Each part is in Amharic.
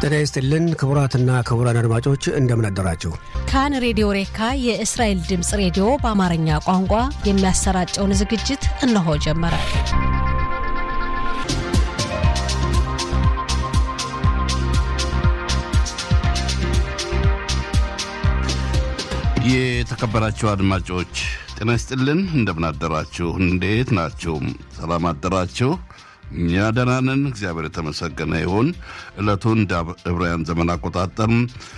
ጤና ይስጥልን ክቡራትና ክቡራን አድማጮች እንደምን አደራችሁ። ካን ሬዲዮ ሬካ የእስራኤል ድምፅ ሬዲዮ በአማርኛ ቋንቋ የሚያሰራጨውን ዝግጅት እነሆ ጀመረ። የተከበራችሁ አድማጮች ጤና ይስጥልን፣ እንደምን አደራችሁ? እንዴት ናችሁ? ሰላም አደራችሁ? እኛ ደህና ነን፣ እግዚአብሔር የተመሰገነ ይሁን። ዕለቱን እንደ ዕብራውያን ዘመን አቆጣጠር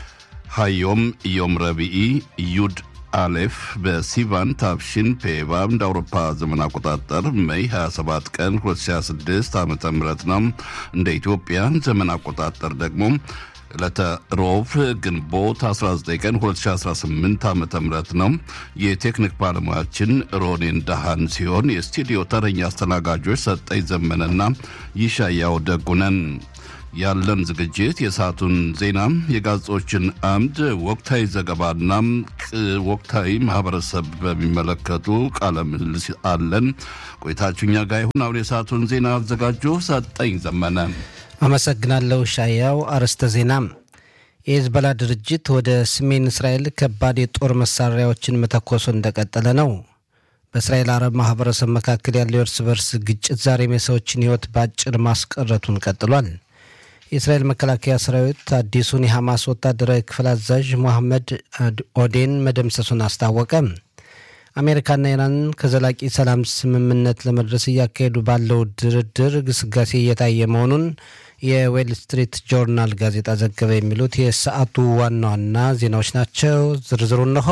ሀዮም ዮም ረቢኢ ዩድ አሌፍ በሲቫን ታብሺን ፔቫ እንደ አውሮፓ ዘመን አቆጣጠር ሜይ 27 ቀን 2026 ዓ ም ነው። እንደ ኢትዮጵያ ዘመን አቆጣጠር ደግሞ ዕለተ ሮብ ግንቦት 19 ቀን 2018 ዓ ም ነው። የቴክኒክ ባለሙያችን ሮኔን ዳሃን ሲሆን የስቱዲዮ ተረኛ አስተናጋጆች ሰጠኝ ዘመነና ይሻያው ደጉነን። ያለን ዝግጅት የሰዓቱን ዜና፣ የጋዜጦችን አምድ፣ ወቅታዊ ዘገባና ወቅታዊ ማህበረሰብ በሚመለከቱ ቃለ ምልልስ አለን። ቆይታችሁ እኛ ጋር ይሁን። አሁን የሰዓቱን ዜና አዘጋጁ ሰጠኝ ዘመነ። አመሰግናለሁ ሻያው። አርዕስተ ዜና የሂዝቦላ ድርጅት ወደ ሰሜን እስራኤል ከባድ የጦር መሳሪያዎችን መተኮሱ እንደቀጠለ ነው። በእስራኤል አረብ ማህበረሰብ መካከል ያለው የእርስ በርስ ግጭት ዛሬም የሰዎችን ሕይወት በአጭር ማስቀረቱን ቀጥሏል። የእስራኤል መከላከያ ሰራዊት አዲሱን የሐማስ ወታደራዊ ክፍል አዛዥ ሞሐመድ ኦዴን መደምሰሱን አስታወቀ። አሜሪካና ኢራን ከዘላቂ ሰላም ስምምነት ለመድረስ እያካሄዱ ባለው ድርድር ግስጋሴ እየታየ መሆኑን የዌል ስትሪት ጆርናል ጋዜጣ ዘገበ። የሚሉት የሰዓቱ ዋና ዋና ዜናዎች ናቸው። ዝርዝሩ እንሆ።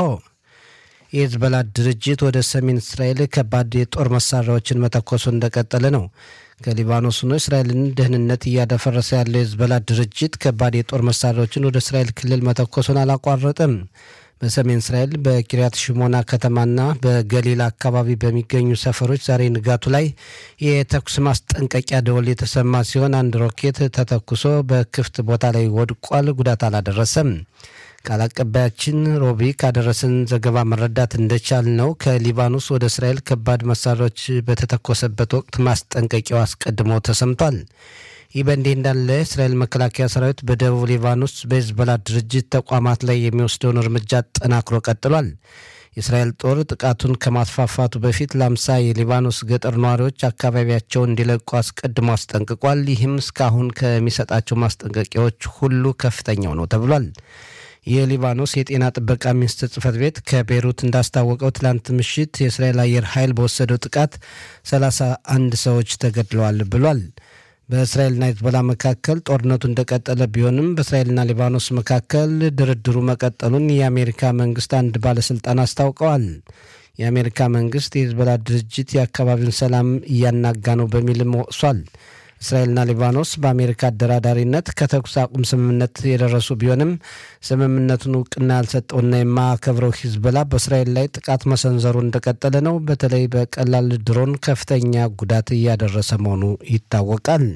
የሂዝቦላ ድርጅት ወደ ሰሜን እስራኤል ከባድ የጦር መሳሪያዎችን መተኮሱ እንደቀጠለ ነው። ከሊባኖስ ሆኖ እስራኤልን ደህንነት እያደፈረሰ ያለው የሂዝቦላ ድርጅት ከባድ የጦር መሳሪያዎችን ወደ እስራኤል ክልል መተኮሱን አላቋረጥም። በሰሜን እስራኤል በኪሪያት ሽሞና ከተማና በገሊላ አካባቢ በሚገኙ ሰፈሮች ዛሬ ንጋቱ ላይ የተኩስ ማስጠንቀቂያ ደወል የተሰማ ሲሆን አንድ ሮኬት ተተኩሶ በክፍት ቦታ ላይ ወድቋል። ጉዳት አላደረሰም። ቃል አቀባያችን ሮቢ ካደረሰን ዘገባ መረዳት እንደቻል ነው ከሊባኖስ ወደ እስራኤል ከባድ መሳሪያዎች በተተኮሰበት ወቅት ማስጠንቀቂያው አስቀድሞ ተሰምቷል። ይህ በእንዲህ እንዳለ እስራኤል መከላከያ ሰራዊት በደቡብ ሊባኖስ በሂዝቦላ ድርጅት ተቋማት ላይ የሚወስደውን እርምጃ አጠናክሮ ቀጥሏል። የእስራኤል ጦር ጥቃቱን ከማስፋፋቱ በፊት ለአምሳ የሊባኖስ ገጠር ነዋሪዎች አካባቢያቸውን እንዲለቁ አስቀድሞ አስጠንቅቋል። ይህም እስካሁን ከሚሰጣቸው ማስጠንቀቂያዎች ሁሉ ከፍተኛው ነው ተብሏል። የሊባኖስ የጤና ጥበቃ ሚኒስትር ጽህፈት ቤት ከቤይሩት እንዳስታወቀው ትላንት ምሽት የእስራኤል አየር ኃይል በወሰደው ጥቃት ሰላሳ አንድ ሰዎች ተገድለዋል ብሏል። በእስራኤልና ሂዝቦላ መካከል ጦርነቱ እንደቀጠለ ቢሆንም በእስራኤልና ሊባኖስ መካከል ድርድሩ መቀጠሉን የአሜሪካ መንግስት አንድ ባለስልጣን አስታውቀዋል። የአሜሪካ መንግስት የሂዝቦላ ድርጅት የአካባቢውን ሰላም እያናጋ ነው በሚልም ወቅሷል። እስራኤልና ሊባኖስ በአሜሪካ አደራዳሪነት ከተኩስ አቁም ስምምነት የደረሱ ቢሆንም ስምምነቱን እውቅና ያልሰጠውና የማያከብረው ሂዝቦላ በእስራኤል ላይ ጥቃት መሰንዘሩ እንደቀጠለ ነው። በተለይ በቀላል ድሮን ከፍተኛ ጉዳት እያደረሰ መሆኑ ይታወቃል።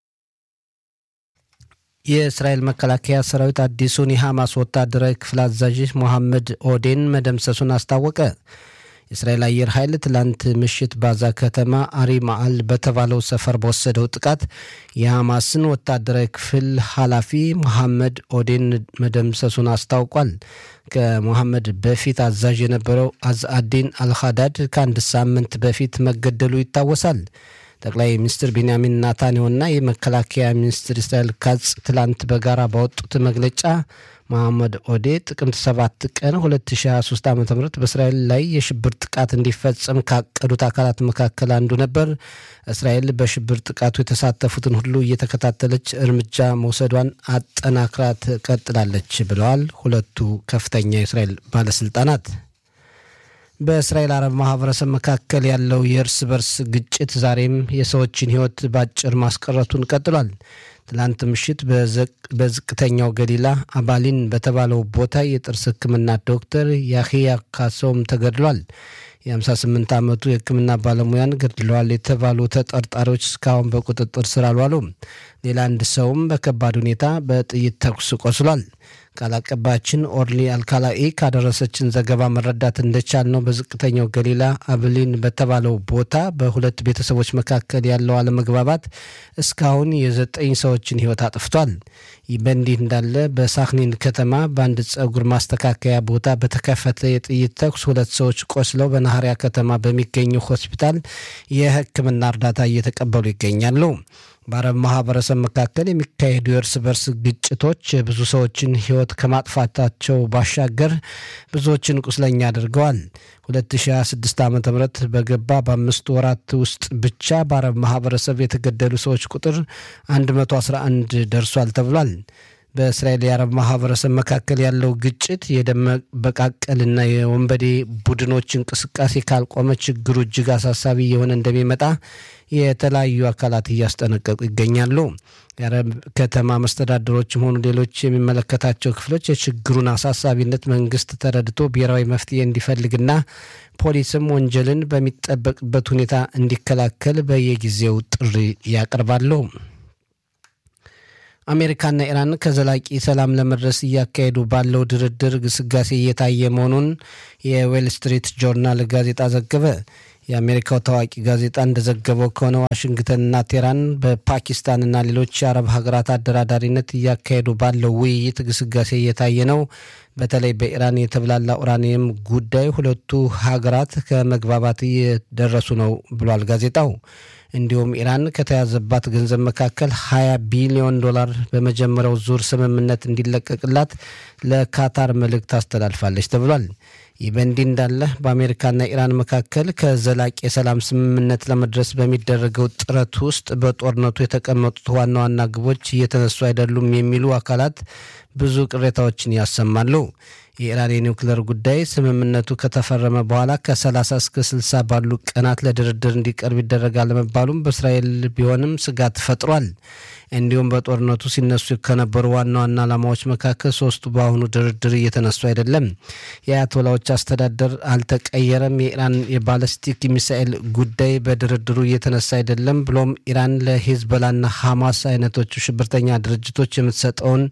የእስራኤል መከላከያ ሰራዊት አዲሱን የሐማስ ወታደራዊ ክፍል አዛዥ ሞሐመድ ኦዴን መደምሰሱን አስታወቀ። የእስራኤል አየር ኃይል ትላንት ምሽት ባዛ ከተማ አሪ ማአል በተባለው ሰፈር በወሰደው ጥቃት የሐማስን ወታደራዊ ክፍል ኃላፊ መሐመድ ኦዴን መደምሰሱን አስታውቋል። ከሞሐመድ በፊት አዛዥ የነበረው አዝአዲን አልኻዳድ ከአንድ ሳምንት በፊት መገደሉ ይታወሳል። ጠቅላይ ሚኒስትር ቤንያሚን ናታንያሁና የመከላከያ ሚኒስትር እስራኤል ካጽ ትላንት በጋራ ባወጡት መግለጫ መሐመድ ኦዴ ጥቅምት 7 ቀን 2023 ዓ ም በእስራኤል ላይ የሽብር ጥቃት እንዲፈጸም ካቀዱት አካላት መካከል አንዱ ነበር። እስራኤል በሽብር ጥቃቱ የተሳተፉትን ሁሉ እየተከታተለች እርምጃ መውሰዷን አጠናክራ ትቀጥላለች ብለዋል ሁለቱ ከፍተኛ የእስራኤል ባለስልጣናት። በእስራኤል አረብ ማህበረሰብ መካከል ያለው የእርስ በርስ ግጭት ዛሬም የሰዎችን ሕይወት በአጭር ማስቀረቱን ቀጥሏል። ትላንት ምሽት በዝቅተኛው ገሊላ አባሊን በተባለው ቦታ የጥርስ ሕክምና ዶክተር ያህያ ካሶም ተገድሏል። የ58 ዓመቱ የሕክምና ባለሙያን ገድለዋል የተባሉ ተጠርጣሪዎች እስካሁን በቁጥጥር ስር አልዋሉም። ሌላ አንድ ሰውም በከባድ ሁኔታ በጥይት ተኩስ ቆስሏል። ቃል አቀባያችን ኦርሊ አልካላኢ ካደረሰችን ዘገባ መረዳት እንደቻልነው በዝቅተኛው ገሊላ አብሊን በተባለው ቦታ በሁለት ቤተሰቦች መካከል ያለው አለመግባባት እስካሁን የዘጠኝ ሰዎችን ሕይወት አጥፍቷል። ይህ በእንዲህ እንዳለ በሳክኒን ከተማ በአንድ ጸጉር ማስተካከያ ቦታ በተከፈተ የጥይት ተኩስ ሁለት ሰዎች ቆስለው በናኸሪያ ከተማ በሚገኘው ሆስፒታል የሕክምና እርዳታ እየተቀበሉ ይገኛሉ። በአረብ ማህበረሰብ መካከል የሚካሄዱ የእርስ በርስ ግጭቶች ብዙ ሰዎችን ሕይወት ከማጥፋታቸው ባሻገር ብዙዎችን ቁስለኛ አድርገዋል። 2026 ዓ ም በገባ በአምስት ወራት ውስጥ ብቻ በአረብ ማህበረሰብ የተገደሉ ሰዎች ቁጥር 111 ደርሷል ተብሏል። በእስራኤል የአረብ ማህበረሰብ መካከል ያለው ግጭት የደም መበቃቀልና የወንበዴ ቡድኖች እንቅስቃሴ ካልቆመ ችግሩ እጅግ አሳሳቢ የሆነ እንደሚመጣ የተለያዩ አካላት እያስጠነቀቁ ይገኛሉ። የአረብ ከተማ መስተዳድሮችም ሆኑ ሌሎች የሚመለከታቸው ክፍሎች የችግሩን አሳሳቢነት መንግስት ተረድቶ ብሔራዊ መፍትሄ እንዲፈልግና ፖሊስም ወንጀልን በሚጠበቅበት ሁኔታ እንዲከላከል በየጊዜው ጥሪ ያቀርባሉ። አሜሪካና ኢራን ከዘላቂ ሰላም ለመድረስ እያካሄዱ ባለው ድርድር ግስጋሴ እየታየ መሆኑን የዌል ስትሪት ጆርናል ጋዜጣ ዘገበ። የአሜሪካው ታዋቂ ጋዜጣ እንደዘገበው ከሆነ ዋሽንግተንና ቴህራን በፓኪስታንና ሌሎች የአረብ ሀገራት አደራዳሪነት እያካሄዱ ባለው ውይይት ግስጋሴ እየታየ ነው። በተለይ በኢራን የተብላላ ኡራኒየም ጉዳይ ሁለቱ ሀገራት ከመግባባት እየደረሱ ነው ብሏል ጋዜጣው። እንዲሁም ኢራን ከተያዘባት ገንዘብ መካከል 20 ቢሊዮን ዶላር በመጀመሪያው ዙር ስምምነት እንዲለቀቅላት ለካታር መልእክት አስተላልፋለች ተብሏል። ይህ በእንዲህ እንዳለ በአሜሪካና ኢራን መካከል ከዘላቂ የሰላም ስምምነት ለመድረስ በሚደረገው ጥረት ውስጥ በጦርነቱ የተቀመጡት ዋና ዋና ግቦች እየተነሱ አይደሉም የሚሉ አካላት ብዙ ቅሬታዎችን ያሰማሉ። የኢራን የኒውክሌር ጉዳይ ስምምነቱ ከተፈረመ በኋላ ከ30 እስከ 60 ባሉ ቀናት ለድርድር እንዲቀርብ ይደረጋል መባሉም በእስራኤል ቢሆንም ስጋት ፈጥሯል። እንዲሁም በጦርነቱ ሲነሱ ከነበሩ ዋና ዋና ዓላማዎች መካከል ሶስቱ በአሁኑ ድርድር እየተነሱ አይደለም። የአያቶላዎች አስተዳደር አልተቀየረም። የኢራን የባለስቲክ ሚሳኤል ጉዳይ በድርድሩ እየተነሳ አይደለም። ብሎም ኢራን ለሂዝቦላና ሐማስ አይነቶቹ ሽብርተኛ ድርጅቶች የምትሰጠውን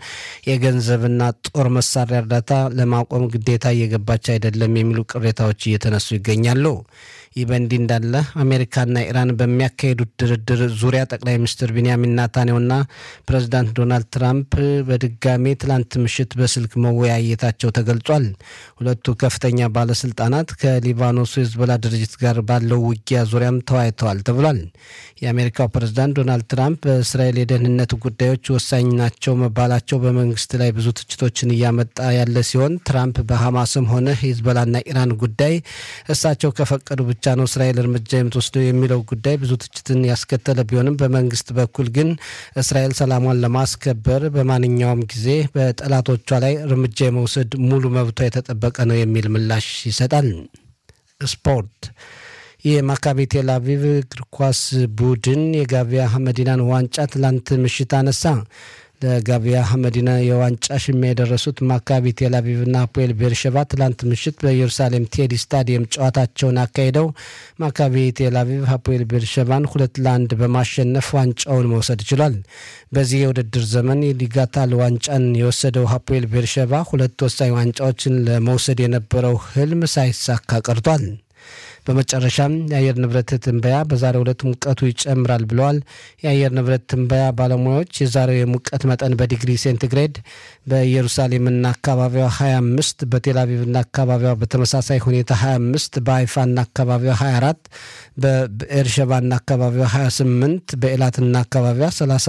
የገንዘብና ጦር መሳሪያ እርዳታ ለማቆም ግዴታ እየገባች አይደለም የሚሉ ቅሬታዎች እየተነሱ ይገኛሉ። ይህ በእንዲህ እንዳለ አሜሪካና ኢራን በሚያካሄዱት ድርድር ዙሪያ ጠቅላይ ሚኒስትር ቢንያሚን ናታንያሁና ፕሬዚዳንት ዶናልድ ትራምፕ በድጋሜ ትላንት ምሽት በስልክ መወያየታቸው ተገልጿል። ሁለቱ ከፍተኛ ባለስልጣናት ከሊባኖሱ ሂዝቦላ ድርጅት ጋር ባለው ውጊያ ዙሪያም ተወያይተዋል ተብሏል። የአሜሪካው ፕሬዚዳንት ዶናልድ ትራምፕ በእስራኤል የደህንነት ጉዳዮች ወሳኝ ናቸው መባላቸው በመንግስት ላይ ብዙ ትችቶችን እያመጣ ያለ ሲሆን ትራምፕ በሐማስም ሆነ ሂዝቦላና ኢራን ጉዳይ እሳቸው ከፈቀዱ ብቻ ነው እስራኤል እርምጃ የምትወስደው የሚለው ጉዳይ ብዙ ትችትን ያስከተለ ቢሆንም በመንግስት በኩል ግን እስራኤል ሰላሟን ለማስከበር በማንኛውም ጊዜ በጠላቶቿ ላይ እርምጃ የመውሰድ ሙሉ መብቷ የተጠበቀ ነው የሚል ምላሽ ይሰጣል። ስፖርት የማካቢ ቴል አቪቭ እግር ኳስ ቡድን የጋቪያ መዲናን ዋንጫ ትላንት ምሽት አነሳ። ለጋቪያ መዲና የዋንጫ ሽሚያ የደረሱት ማካቢ ቴል አቪቭና አፖኤል ቤርሸባ ትላንት ምሽት በኢየሩሳሌም ቴዲ ስታዲየም ጨዋታቸውን አካሂደው ማካቢ ቴል አቪቭ አፖኤል ቤርሸባን ሁለት ለአንድ በማሸነፍ ዋንጫውን መውሰድ ችሏል። በዚህ የውድድር ዘመን የሊጋታል ዋንጫን የወሰደው አፖኤል ቤርሸባ ሁለት ወሳኝ ዋንጫዎችን ለመውሰድ የነበረው ህልም ሳይሳካ ቀርቷል። በመጨረሻም የአየር ንብረት ትንበያ በዛሬው ዕለት ሙቀቱ ይጨምራል ብለዋል። የአየር ንብረት ትንበያ ባለሙያዎች የዛሬው የሙቀት መጠን በዲግሪ ሴንቲግሬድ በኢየሩሳሌምና አካባቢዋ 25፣ በቴልአቪቭና አካባቢዋ በተመሳሳይ ሁኔታ 25፣ በሀይፋና አካባቢዋ 24፣ በኤርሸባና አካባቢዋ 28፣ በኤላትና አካባቢዋ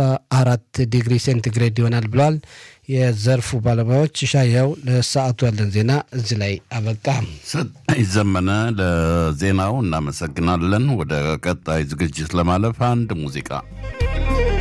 34 ዲግሪ ሴንቲግሬድ ይሆናል ብለዋል። የዘርፉ ባለሙያዎች ሻያው ለሰዓቱ ያለን ዜና እዚህ ላይ አበቃ። ሰጠኝ ዘመነ ለዜናው እናመሰግናለን። ወደ ቀጣይ ዝግጅት ለማለፍ አንድ ሙዚቃ